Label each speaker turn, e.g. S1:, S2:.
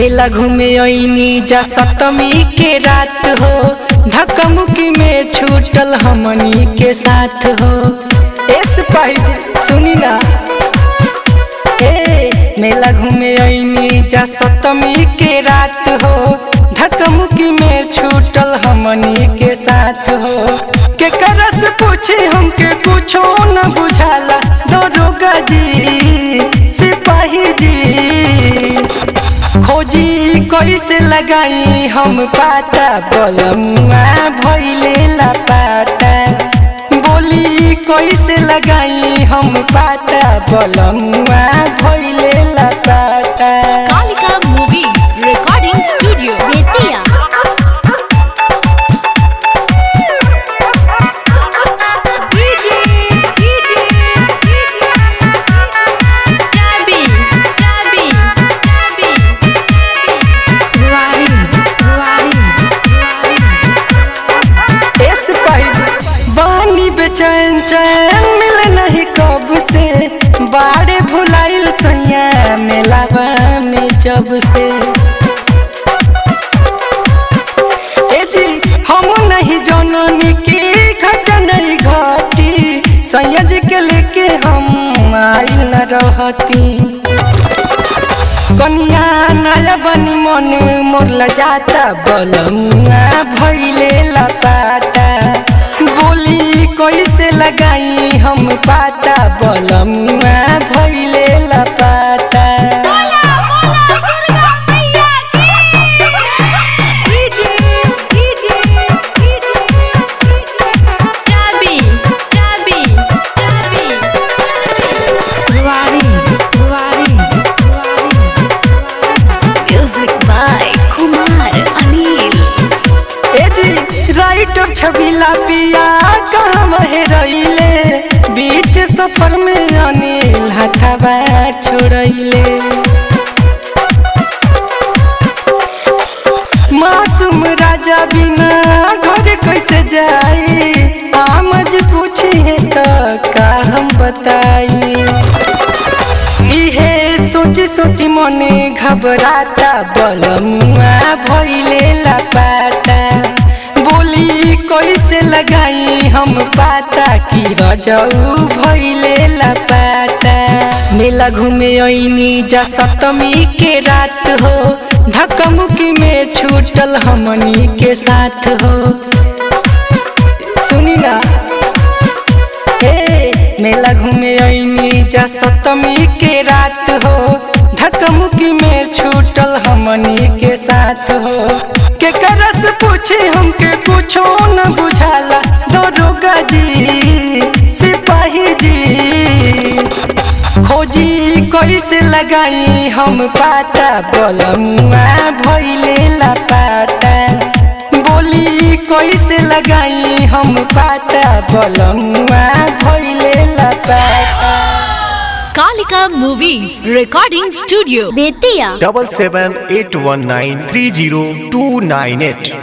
S1: मेला घूमे अइनी जा सप्तमी के रात हो धक्कमुक्की में छूटल हमनी के साथ हो एस पाइज सुनी ना ए मेला घूमे अइनी जा सप्तमी के रात हो धक्कमुक्की में छूटल हमनी के साथ हो के करस पूछे हमके कुछो न बुझाला दरोगा जी सिपाही जी खोजी कैसे लगाई हम पाता बलमुआ भैले ला पाता बोली कैसे लगाई हम पाता बलमुआ भैले ला पाता
S2: Kalika movies recording studio Bettiah DJ DJ DJ टाबी टाबी टाबी रुवारी रुवारी रुवारी
S1: एस पाइज बानी बेचैन चैन मिले नहीं कब से बाड़े भुलाइल सैया मेलावा में जब से ए जी हम नहीं जननी की घटना घटी सैया जी के लेके हम आइल न रहती कनिया नया बनी मन मोर जाता बलमुआ भैले लपाता बोली कैसे लगाई हम पाता बलमुआ भैले लपाता
S2: बोला बोला दुर्गा मैया की डीजे डीजे डीजे टाबी टाबी टाबी रुवारी रुवारी रुवारी music by Kumar Anil
S1: A G writer छबिला पिया कहाँ हेरैले बीच सफर में अनिल हथवा छोड़ैले मासूम राजा बिना घर कैसे जाई आमज पूछे तो का हम बताई इहे सोची सोची मने घबराता बलमुआ भैले लपाता बोली कैसे लगाई हम पाता कि रजऊ भैले लपाता मेला घूमे अइनी जा सप्तमी के रात हो धक्कमुक्की में छूटल हमनी के साथ हो सुनी ना ए मेला घूमे अइनी जा सप्तमी के रात हो धक्कमुक्की में छूटल हमनी के साथ हो के करस पूछे हमके कुछो न बुझाला दरोगा जी सिपाही जी खोजी कैसे लगाई हम पाता बलमुआ भैले ला पाता बोली कैसे लगाई हम पाता बलमुआ भैले ला पाता
S2: Kalika movies recording studio Bettiah
S3: double seven eight one nine three zero two nine eight